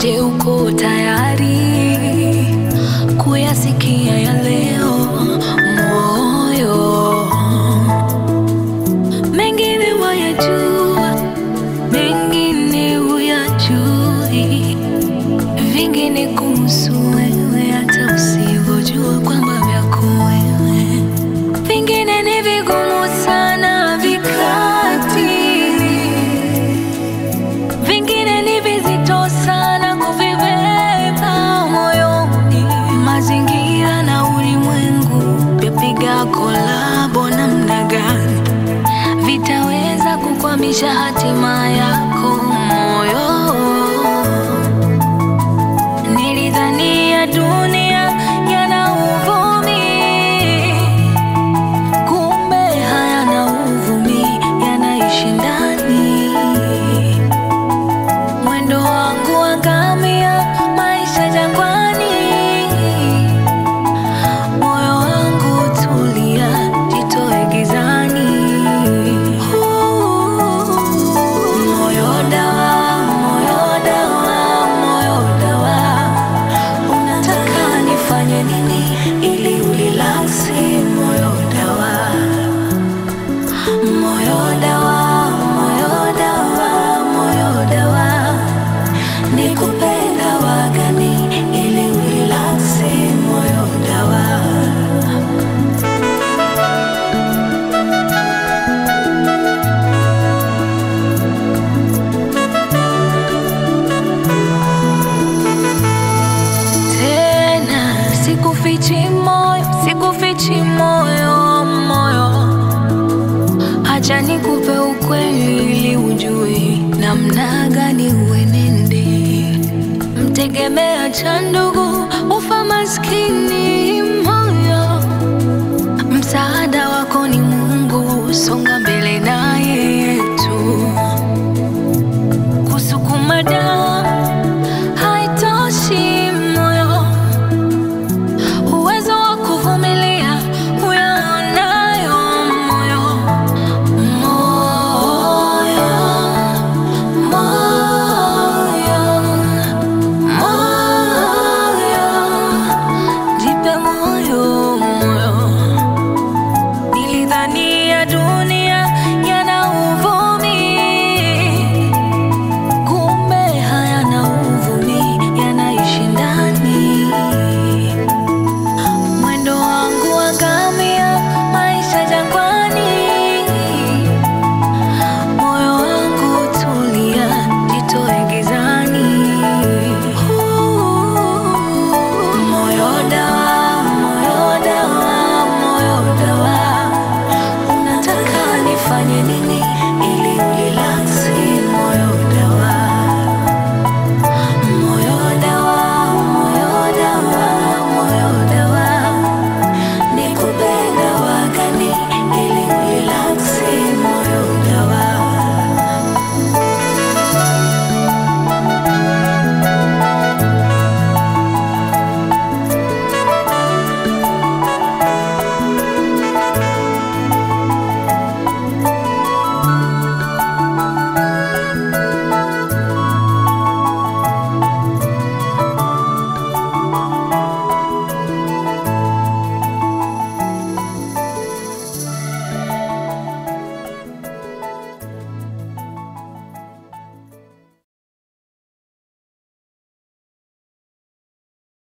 Je, uko tayari kuyasikia ya leo moyo? Mengine wayajua, mengine huyajui, vingine kuhusu wewe hata usivyojua kwamba vyako wewe, vingine ni vigumu sana vikati vingine ni vizito sana kuvibeba moyoni. Mazingira na ulimwengu vyapiga kolabo namna gani vitaweza kukwamisha hatima yako moyo? Nilidhania dunia yana uvumi, kumbe hayana uvumi, yanaishi ndani mwendo wangu wa ngamia, maisha jangwani. Moyo wangu tulia, jitoe gizani. Moyo dawa, moyo dawa, moyo dawa, unataka nifanye nini ili ulilaksi? Moyo dawa Moyo dawa, moyo dawa, moyo dawa, nikupenda wagani ili ulilaksi? Moyo dawa. Tena sikufichi moyo, sikufichi moyo, moyo Acha nikupe ukweli ili ujue namna gani uenende. Mtegemea cha ndugu